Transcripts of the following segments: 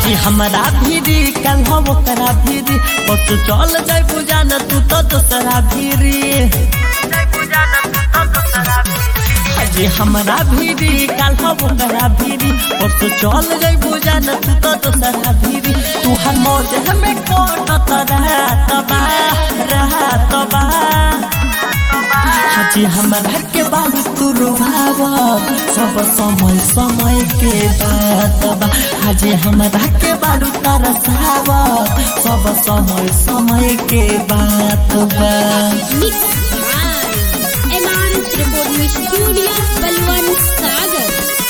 हाजी हमारा भीरी कल हम ओकरा भीरी और तू चल जाए पूजा न तू तो दूसरा भीरी हाजी हमारा भीरी कल हम ओकरा भीरी और तू चल जाए पूजा न तू तो दूसरा भीरी तू हर मौज हमें कोट रहा तबा रहा तबा हाजी हमारा के बाबू तू रुभाव सब समय समय के बात बा हाजी हमारा के बारू तरसाव सब समय समय के बात बा Mix by MRS Recording Studio, Balwan Sagar.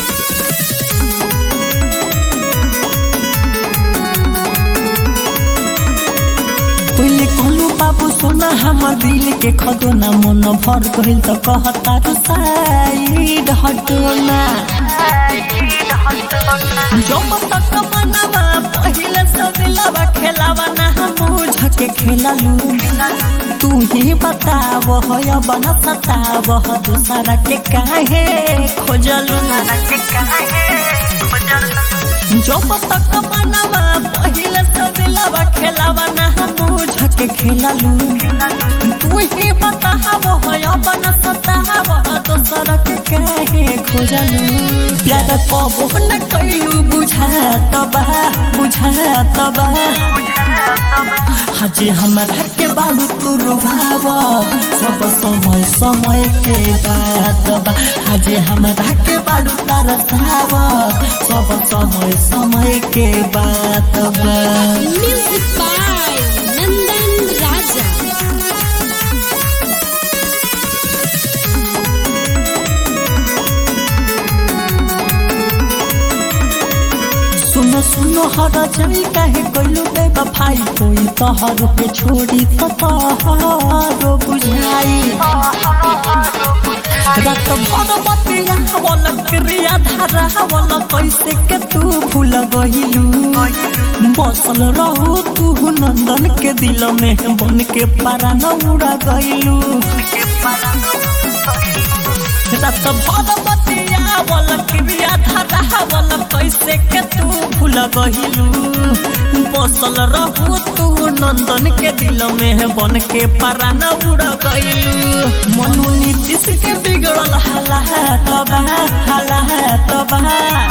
पहले कहलू बाबू सोना हमर दिल के खदोना मन भर गइल त कहता रू साइड हटोना जब तक मनवा पहिले सब लवा खेलावा ना हम झके खेललू तू ही बताव हो बना सताव दूसरा के काहे खोजलू जब तक मनवा पहिले सब लवा खेलावा ना हम झके खेललू तू ही बताव हो बना सताव दूसरा के काहे खोजलू प्यार कबो न कैलू बुझा तबा बुझा तबा हाजी हमारा के बालू तू रुभाव सब समय समय के बात बा हाजी हमारा के बालू तरसाव सब समय समय के बात बा Music by Nandan Raja. सुनो सुनो हर जमी काहे कोइलू बे बफाई कोई तोहर के छोड़ी तो तोहरो बुझाई रात भर बतिया हवल क्रिया धारा हवल कैसे के तू भूल गहिलू बसल रहू तू नंदन के दिल में बन के पारा न उड़ा गइलू रात भर बतिया हवल क्रिया धारा हवल कैसे के तू भूल गहिलू बसल रहू तू नंदन के दिल में बन के पारा न उड़ा गइलू मनु नीतीश के बिगड़ल हाला तबा हाला तबा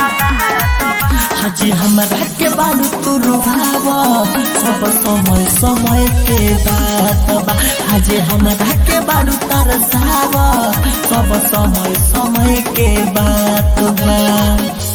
हाजी हमारा के बालू तू रुभाव सब समय समय के बात बा हाजी हमारा के बालू तरसाव सब समय समय के बात बा